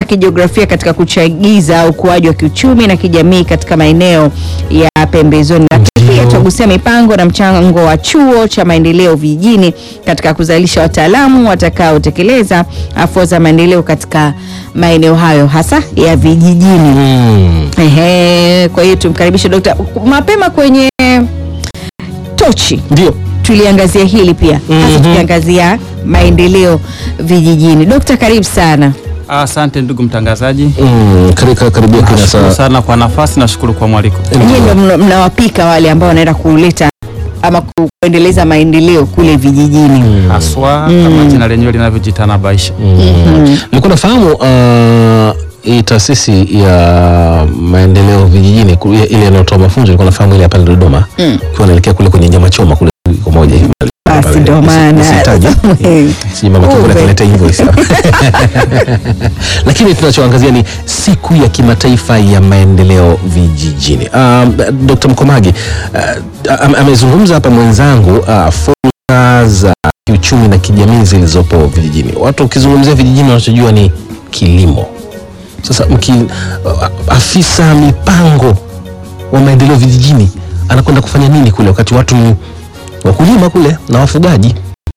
kijiografia katika kuchagiza ukuaji wa kiuchumi na kijamii katika maeneo ya pembezoni, lakini pia tutagusia mipango na mchango wa chuo cha maendeleo vijijini katika kuzalisha wataalamu watakaotekeleza afua za maendeleo katika maeneo hayo hasa ya vijijini. Mm. Ehe, kwa hiyo tumkaribishe Dokta mapema kwenye tochi Ndio. tuliangazia hili pia hasa Mhm. tukiangazia maendeleo vijijini. Dokta, karibu sana. Asante ndugu mtangazaji, Mm, karika karibia kina nashukuru saa. sana kwa nafasi, nashukuru kwa mwaliko. Nyie ndo mna- mnawapika wale ambao wanaenda kuleta ama ku- kuendeleza maendeleo kule vijijini. Haswa kama jina lenyewe linavyojitanabaisha. Nilikuwa nafahamu uh, hii taasisi ya maendeleo vijijini ku- ile ile inayotoa mafunzo nilikuwa nafahamu ile ya pale Dodoma. Mm. Ukiwa naelekea kule kwenye nyama choma kule kwa moja hivi. Basi ndo maana. Sitaji. Si mama Kibula Kumbe. kaleta invoice hapa. Lakini tunachoangazia ni siku ya kimataifa ya maendeleo vijijini. Um, Dr. Mkomagi uh, am- amezungumza hapa mwenzangu uh, fursa za kiuchumi na kijamii zilizopo vijijini. Watu ukizungumzia vijijini wanachojua ni kilimo. Sasa mki, uh, afisa mipango wa maendeleo vijijini anakwenda kufanya nini kule wakati watu ni wakulima kule na wafugaji?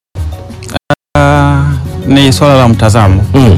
Ah, ni swala la mtazamo Mm.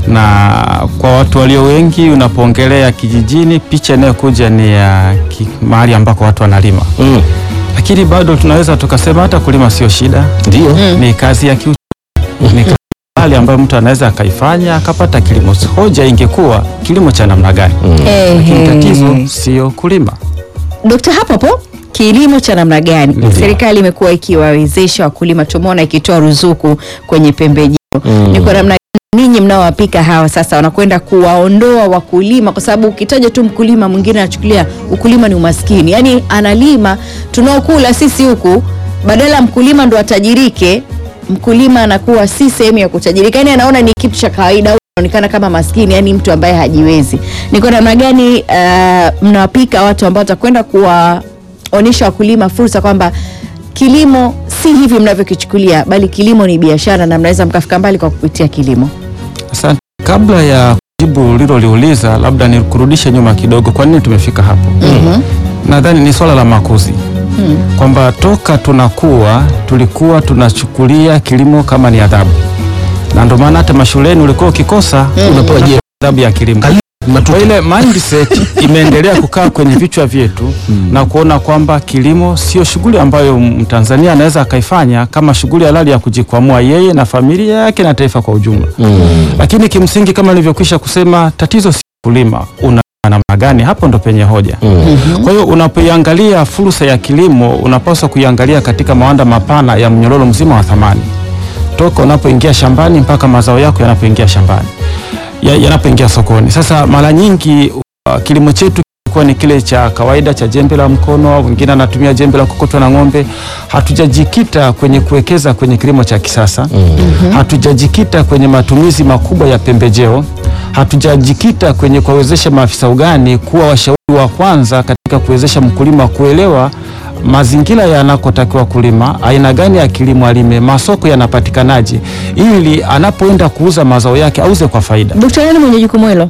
na kwa watu walio wengi, unapoongelea kijijini, picha inayokuja ni ya ki- mahali ambako watu wanalima, Mm. lakini bado tunaweza tukasema hata kulima sio shida, Ndio. ni kazi ya kiuchumi, ni kazi hali ambayo mtu anaweza akaifanya akapata kilimo. Hoja ingekuwa kilimo cha namna gani? Lakini tatizo sio kulima. Dokta, hapo hapo kilimo cha namna gani Ndio. serikali imekuwa ikiwawezesha wakulima, tumeona ikitoa ruzuku kwenye pembejeo Mm. ni kwa namna gani ninyi mnaowapika hawa sasa wanakwenda kuwaondoa wakulima, kwa sababu ukitaja tu mkulima mwingine anachukulia ukulima ni umaskini, yaani analima tunaokula sisi huku, badala ya mkulima ndo atajirike, mkulima anakuwa si sehemu ya kutajirika, yaani anaona ni kitu cha kawaida, au anaonekana kama maskini, yaani mtu ambaye hajiwezi. Ni kwa namna gani uh, mnawapika watu ambao watakwenda kuwaonyesha wakulima fursa kwamba kilimo si hivi mnavyokichukulia, bali kilimo ni biashara na mnaweza mkafika mbali kwa kupitia kilimo. Asante. Kabla ya kujibu liloliuliza, labda nikurudishe nyuma kidogo. Kwa nini tumefika hapo? Nadhani ni swala la makuzi kwamba toka tunakuwa tulikuwa tunachukulia kilimo kama ni adhabu, na ndio maana hata mashuleni ulikuwa ukikosa unapewa je- adhabu ya kilimo. Kwa ile mindset imeendelea kukaa kwenye vichwa vyetu na kuona kwamba kilimo sio shughuli ambayo Mtanzania anaweza akaifanya kama shughuli halali ya kujikwamua yeye na familia yake na taifa kwa ujumla. Lakini kimsingi kama nilivyokwisha kusema, tatizo si kulima una namna gani, hapo ndo penye hoja. Kwa hiyo unapoiangalia fursa ya kilimo, unapaswa kuiangalia katika mawanda mapana ya mnyororo mzima wa thamani, toka unapoingia shambani mpaka mazao yako yanapoingia shambani ya- yanapoingia sokoni. Sasa mara nyingi uh, kilimo chetu kilikuwa ni kile cha kawaida cha jembe la mkono, wengine anatumia jembe la kukotwa na ng'ombe. Hatujajikita kwenye kuwekeza kwenye kilimo cha kisasa, hatujajikita kwenye matumizi makubwa ya pembejeo, hatujajikita kwenye kuwawezesha maafisa ugani kuwa washauri wa kwanza katika kuwezesha mkulima kuelewa mazingira yanakotakiwa kulima, aina gani ya kilimo alime, masoko yanapatikanaje, ili anapoenda kuuza mazao yake auze kwa faida. Dokta, nani mwenye jukumu hilo?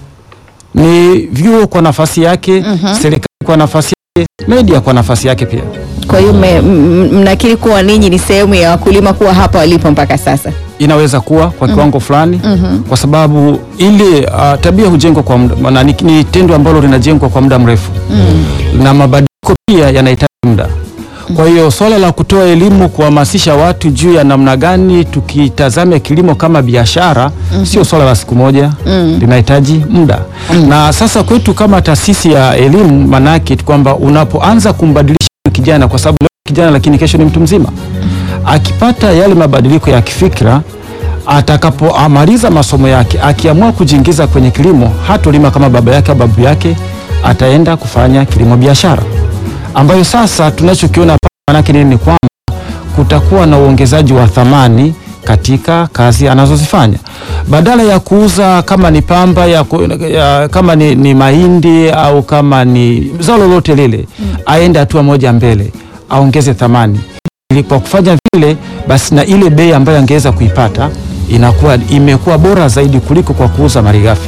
Ni vyuo kwa nafasi yake, serikali kwa nafasi yake, media kwa nafasi yake pia. Kwa hiyo mme- m- m- mnakiri kuwa ninyi ni sehemu ya wakulima kuwa hapa walipo mpaka sasa? Inaweza kuwa kwa kiwango fulani, kwa sababu ile uh, tabia hujengwa kwa muda, na ni, ni tendo ambalo linajengwa kwa muda mrefu na mabadiliko pia yanahitaji muda. Kwa hiyo swala la kutoa elimu, kuhamasisha watu juu ya namna gani tukitazame kilimo kama biashara sio swala la siku moja, linahitaji muda. Na sasa kwetu kama taasisi ya elimu, manake kwamba unapoanza kumbadilisha kijana, kwa sababu leo kijana lakini kesho ni mtu mzima, akipata yale mabadiliko ya kifikra atakapomaliza masomo yake akiamua kujiingiza kwenye kilimo, hatolima kama baba yake au babu yake, ataenda kufanya kilimo biashara, ambayo sasa tunachokiona hapa manake nini? Ni kwamba kutakuwa na uongezaji wa thamani katika kazi anazozifanya badala ya kuuza kama ni pamba ya, ku- ya, kama ni, ni mahindi au kama ni zao lolote lile, aende hatua moja mbele, aongeze thamani ili kwa kufanya vile basi na ile bei ambayo angeweza kuipata inakuwa imekuwa bora zaidi kuliko kwa kuuza malighafi.